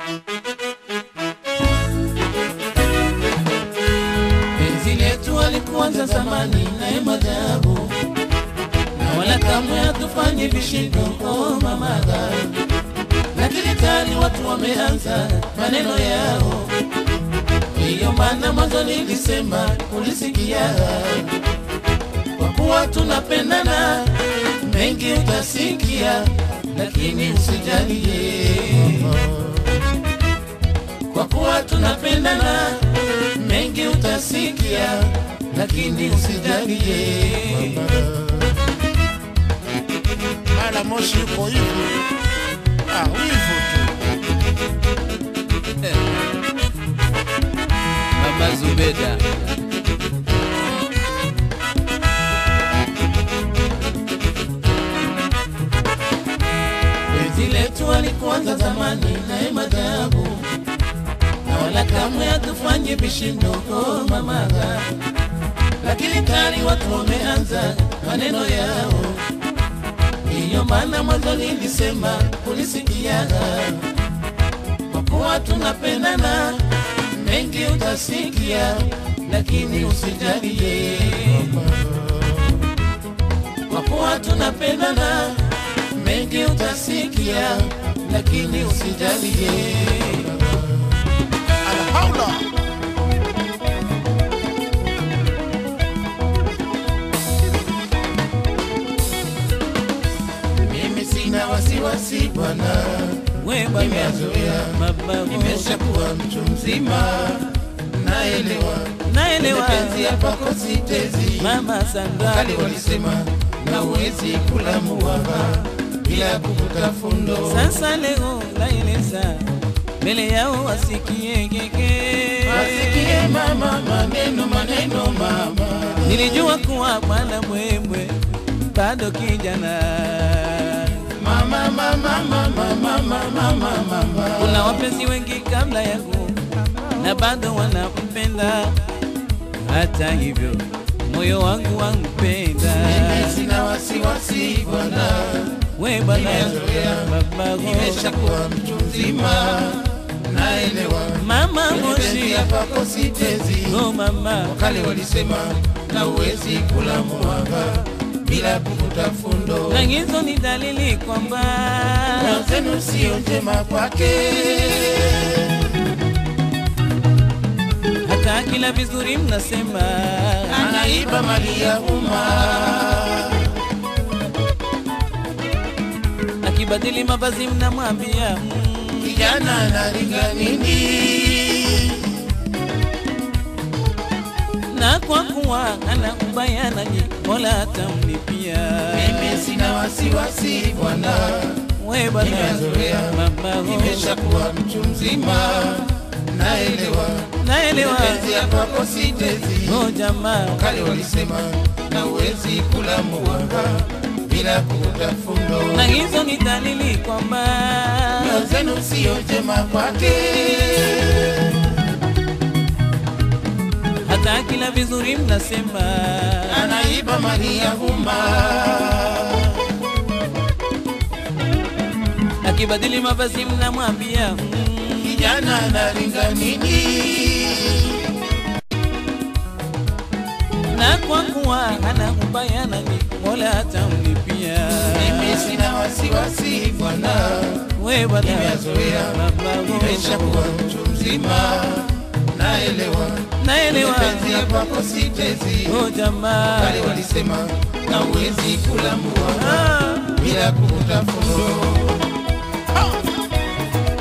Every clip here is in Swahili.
Penzi letu alikuanza zamani naye madhabu, na wala kamwe hatufanye vishindo. Oh mamaga, lakini tayari watu wameanza maneno yao. Hiyo maana mwanzo nilisema, ulisikia, kwa kuwa tunapendana, mengi utasikia, lakini usijalie kwa kuwa tunapendana, mengi utasikia, lakini usijalie. mara moshi yuko hivi ah, wivu tu Mama Zubeda penzi letu alikuanza zamani naye madhabu, na wala kamwe hatufanye vishindo. Oh mamaga, lakini tayari watu wameanza maneno yao. Ndiyo maana mwanzo nilisema, ulisikia kwa kuwa tunapendana, mengi utasikia, lakini usijalie. Kwa kuwa tunapendana, mengi utasikia, lakini usijalie. alhaula Mimi sina wasiwasi bwana, we bwana nimezoea, mababu nimeshakuwa mtu mzima, naelewa naelewa penzi hapa kositezi mama Sandra kali walisema na uwezi kula muwaba bila kuvuta fundo. sasa leo naeleza mbele yao wasikie keke Wasikie mama maneno maneno mama, nilijua kuwa bwana mwemwe bado kijana mama mama mama mama mama mama. kuna wapenzi wengi kabla yangu na bado wanampenda hata hivyo moyo wangu wampenda Mimi sina wasiwasi bwana, we bwana Nimezoea. babago nimeshakuwa mtu mzima, naelewa mama penzi moshi hapa kositezi. oh mama Kale walisema na uwezi kula muwaba bila kuvuta fundo. na hizo ni dalili kwamba Moyo zenu sio njema kwake. hata kila vizuri mnasema anaiba mali ya umma. akibadili mavazi mnamwambia mm, Kijana analinga nini? na kwa kuwa ana ubaya nanyi mola atamlipia Mimi sina wasiwasi bwana, we bwana nimezoea, mama nimeshakuwa mtu mzima, naelewa naelewa penzi ya kwako sitezi. oh jamaa Kale walisema na uwezi kula muwanga bila kuvuta fundo. na hizo ni dalili kwamba Nyoyo zenu sio njema kwake. hata kila vizuri mnasema anaiba mali ya umma. akibadili mavazi mnamwambia mm, Kijana analinga nini? na kwa kuwa ana ubaya nanyi mola atamlipia Mimi sina wasiwasi bwana, we bwana nimezoea, baba nimeshakuwa mtu mzima, naelewa naelewa penzi ya kwako sitezi. oh jamaa Kale walisema na uwezi kula muwa ah. bila kuvuta fundo.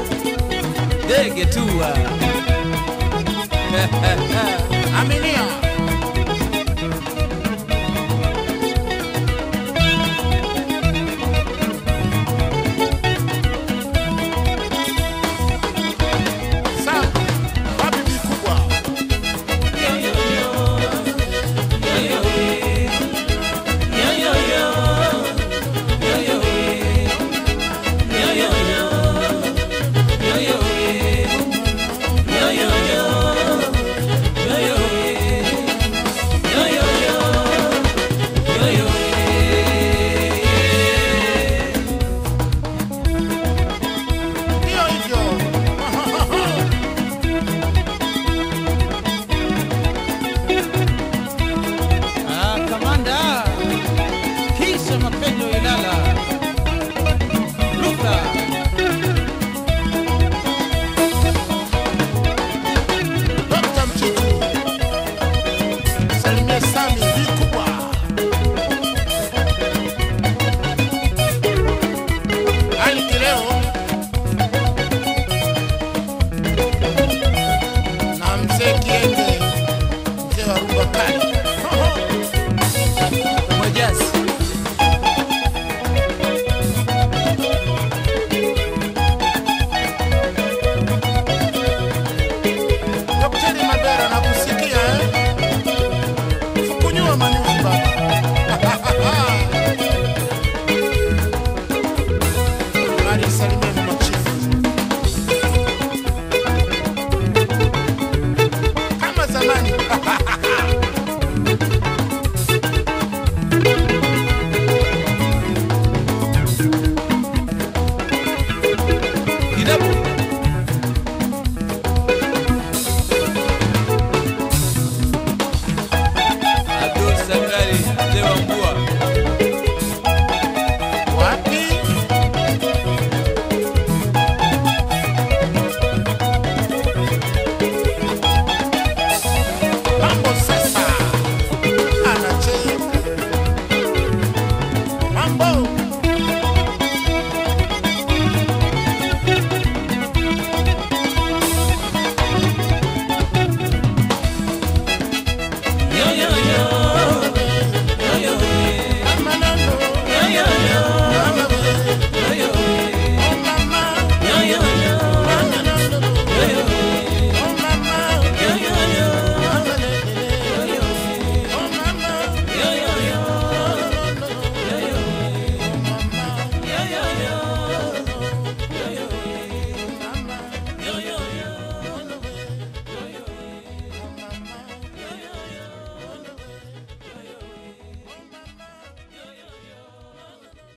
ndege tua aminia